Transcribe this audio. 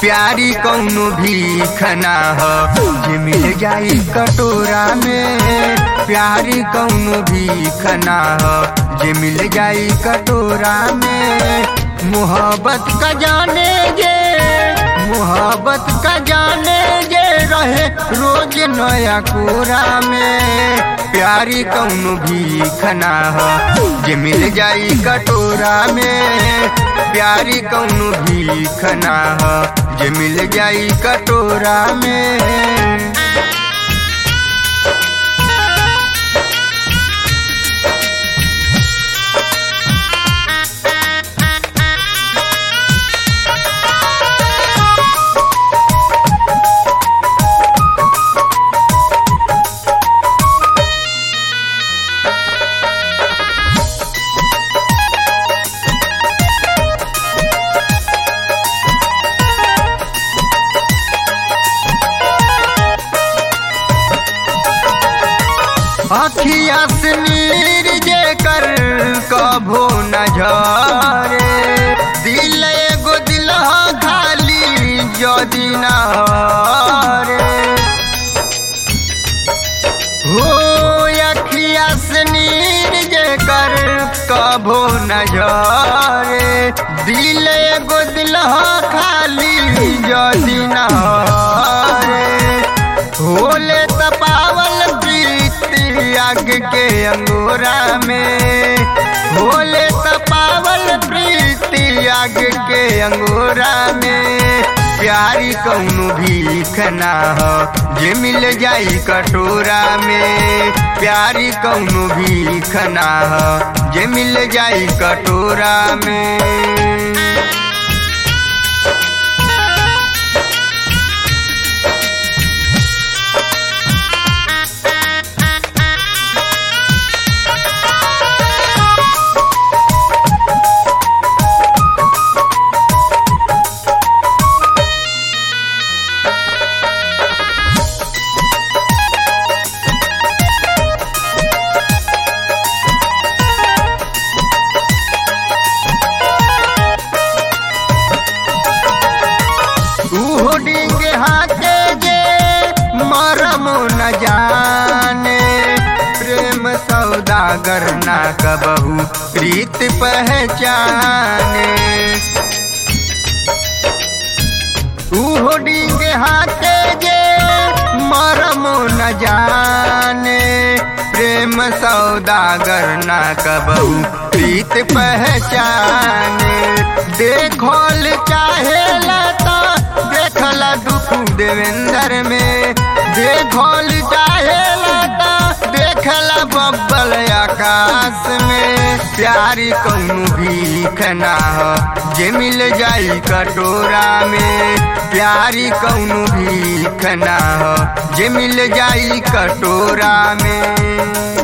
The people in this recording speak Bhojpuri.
प्यारी कौनो भीख ना हो जे मिल जाई कटोरा में प्यारी कौनो भीख ना हो जे मिल जाई कटोरा में मोहब्बत का जाने जे मोहब्बत का जाने जे रहे रोज नया कोरा में प्यारी कौनो भीख ना हो जे मिल जाई कटोरा में प्यारी कौनो भीख ना हो जे मिल जाई कटोरा में अखिया से नीर जे कर कभो न झरे दिल एगो दिल खाली जदि न हरे हो अखिया से नीर जे कर कभो न झरे दिल एगो दिल खाली जदि न हरे होले तपावल प्रीति आग के अंगूरा में होले तपावल प्रीति आग के अंगूरा में प्यारी कौनो भीख ना हो जे मिल जाई कटोरा में प्यारी कौनो भीख ना हो जे मिल जाई कटोरा में उहो डिंगे हाथे जे मरम न जाने प्रेम सौदागर ना कबहू प्रीत पहचाने उहो डिंगे हाथे जे मरम न जाने प्रेम सौदागर ना कबहू प्रीत पहचाने देखल चाहे लता देखला दुख देवेंद्र में देखल चाहे लता देखला बब्बल आकाश में प्यारी कौनो भीख ना हो जे मिल जाई कटोरा में प्यारी कौनो भीख ना हो जे मिल जाई कटोरा में